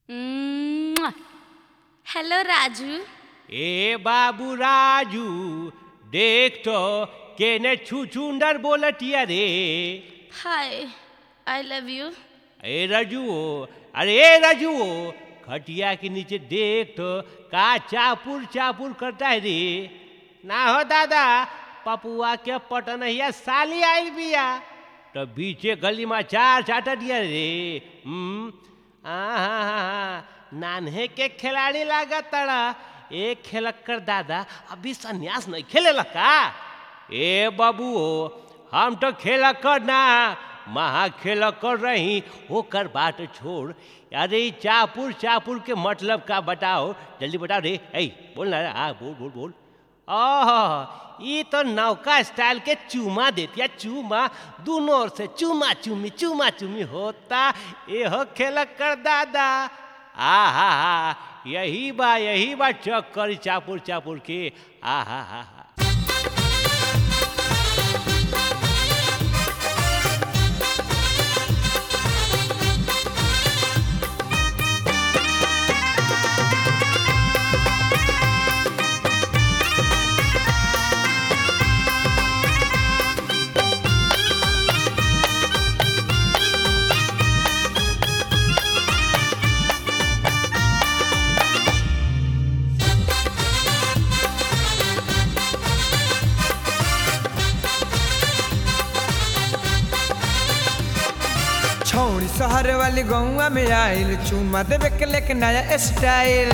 hello Raju ए बाबू राजू देख तो केने छुचुंदर बोलतिया रे हाय आई लव यू ए राजू अरे ए राजू खटिया के नीचे देख तो का चापुर चापुर करता है रे ना हो दादा पपुआ के पटनहिया साली आइल बिया तो बीचे गली में चार चाटा दिया रे हम्म आहा नान्हे के खिलाड़ी लागत तड़ा एक खेलक कर दादा अभी संन्यास नहीं खेले का ए बाबू हम तो खेल कर ना महा खेल कर रही ओकर बात छोड़ अरे ई चापुर चापुर के मतलब का बताओ जल्दी बताओ रे ऐ बोल ना हाँ बोल बोल बोल ओह ई तो नौका स्टाइल के चूमा देतिया चूमा दोनों ओर से चूमा चूमी चूमा चूमी होता एहो खेल कर दादा आ हा हा यही बा यही बा चक्कर चापुर चापुर के आ हा हा हा छौड़ी शहर वाली गौवा में आइल चुमा देवे के लेके नया स्टाइल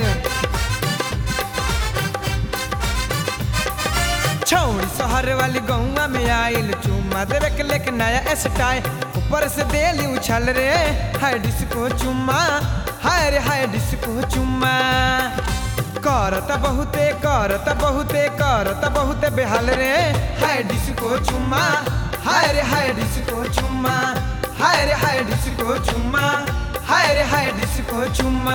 छौड़ी शहर वाली गौवा में आइल चुमा देवे के लेके नया स्टाइल ऊपर से देली उछल रे हाय डिस्को चुम्मा हाय रे हाय डिस्को चुम्मा करत बहुते करत बहुते करत बहुते बेहाल रे हाय डिस्को चुम्मा हाय रे हाय डिस्को चुम्मा हाय रे हाय डिस्को चुम्मा हाय रे हाय डिस्को चुम्मा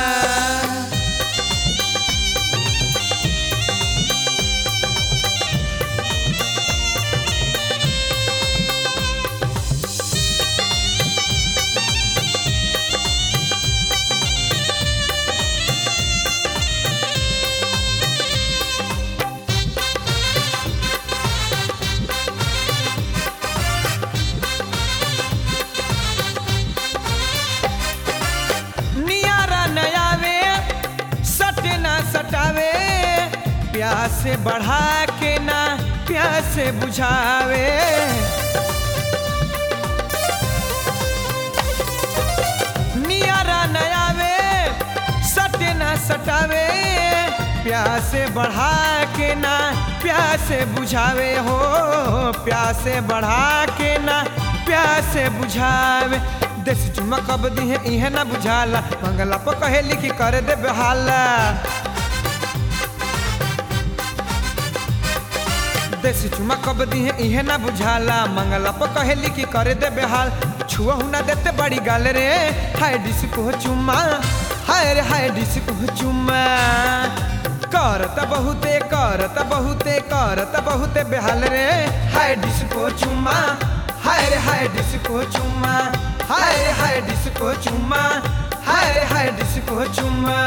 नियारा नयावे सटे ना सटावे प्यास बढ़ा के ना प्यास बुझावे नियारा नयावे सटे ना सटावे प्यास बढ़ा के ना प्यास बुझावे हो प्यास बढ़ा के ना प्यास बुझावे देसी चुमा कब दिहे इहे ना बुझाला मंगला पर कहे लिखी कर दे बेहाला देसी चुमा कब दिहे इहे ना बुझाला मंगला पर कहे लिखी कर दे बेहाल छुआ ना देते बड़ी गाल रे हाय डिस्को चुम्मा हाय रे हाय डिस्को चुम्मा करत बहुते करत बहुते करत बहुते बेहाल रे हाय डिस्को चुम्मा हाय रे हाय डिस्को चुम्मा हाय रे हाय डिस्को चुम्मा हाय रे हाय डिस्को चुम्मा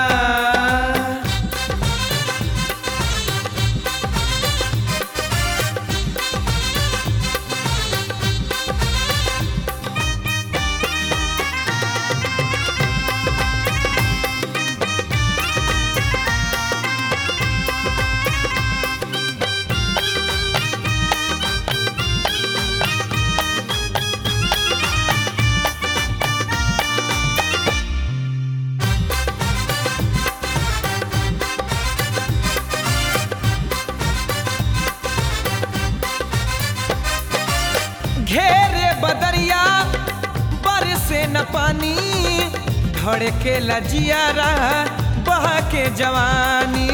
घेरे बदरिया बरसे न पानी धड़के लजियारा बहा के जवानी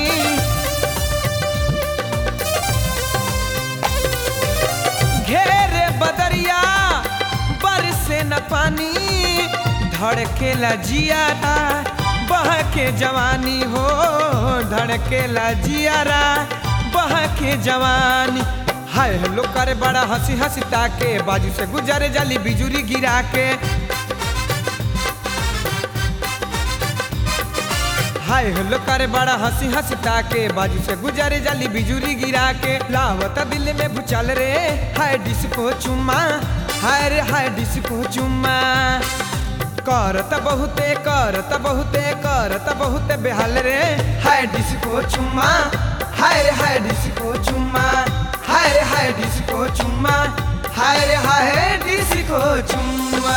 घेरे बदरिया बरसे न पानी धड़के लजियारा बह के जवानी हो धड़के लजियारा बह के जवानी हाय हेलो करे बड़ा हंसी हंसी ताके बाजू से गुजरे जाली बिजुरी गिरा के हाय हेलो करे बड़ा हंसी हंसी ताके बाजू से गुजरे जाली बिजुरी गिरा के लावता दिल में भूचाल रे हाय डिस्को चुम्मा हाय रे हाय डिस्को चुम्मा करत बहुते करत बहुते करत बहुते बेहाल रे हाय डिस्को चुम्मा हाय रे हाय डिस्को चुम्मा हाय रे हाय डिस्को चुम्मा हाय रे हाय डिस्को चुम्मा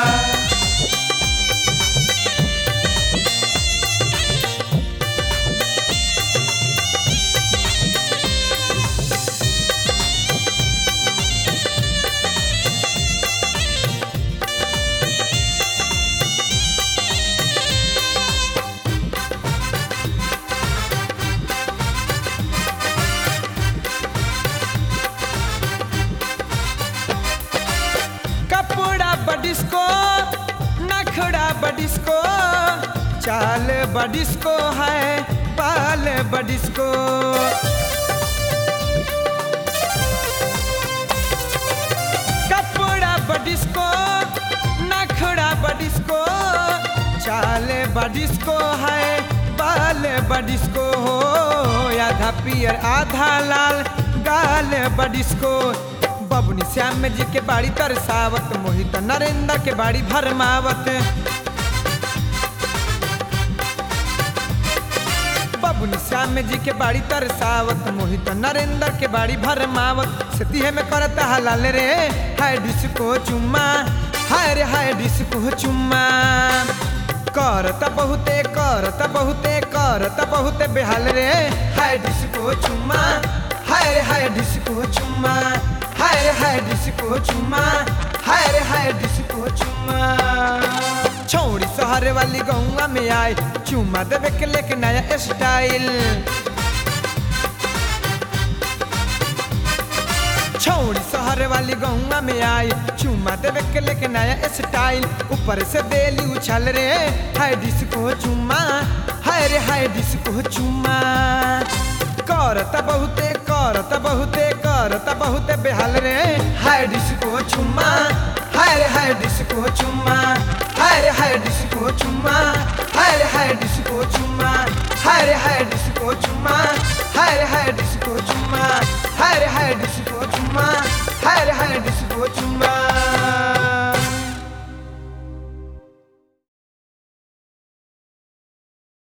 कपड़ा बडिस्को नखड़ा बडिस्को चाल बडिस्को है पाल बडिस्को कपड़ा बडिस्को नखड़ा बडिस्को चाल बडिस्को है बाल बडिस्को हो आधा पियर आधा लाल गाल बडिस्को बबुनी श्याम जी के बाड़ी तरसावत मोहित नरेंद्र के बाड़ी भरमावत बबुनी श्याम जी के बाड़ी तरसावत मोहित नरेंद्र के बाड़ी भरमावत सतीहे में करत हलाल रे हाय डिस्को चुम्मा हाय रे हाय डिस्को चुम्मा करत बहुते करत बहुते करत बहुते बेहाल रे हाय डिस्को चुम्मा हाय रे हाय डिस्को चुम्मा हाय रे हाय डिस्को चुम्मा हाय रे हाय डिस्को चुम्मा छौड़ी शहर वाली गौवा में आए चुम्मा देवे के लेके नया स्टाइल छौड़ी शहर वाली गौवा में आई चुम्मा देवे के लेके नया स्टाइल ऊपर से देली उछल रे हाय डिस्को चुम्मा हाय रे हाय डिस्को चुम्मा करत बहुते करत बहुते करत बहुते बेहाल रे हाय डिस्को चुम्मा हाय रे हाय डिस्को चुम्मा हाय रे हाय डिस्को चुम्मा हाय रे हाय डिस्को चुम्मा हाय रे हाय डिस्को चुम्मा हाय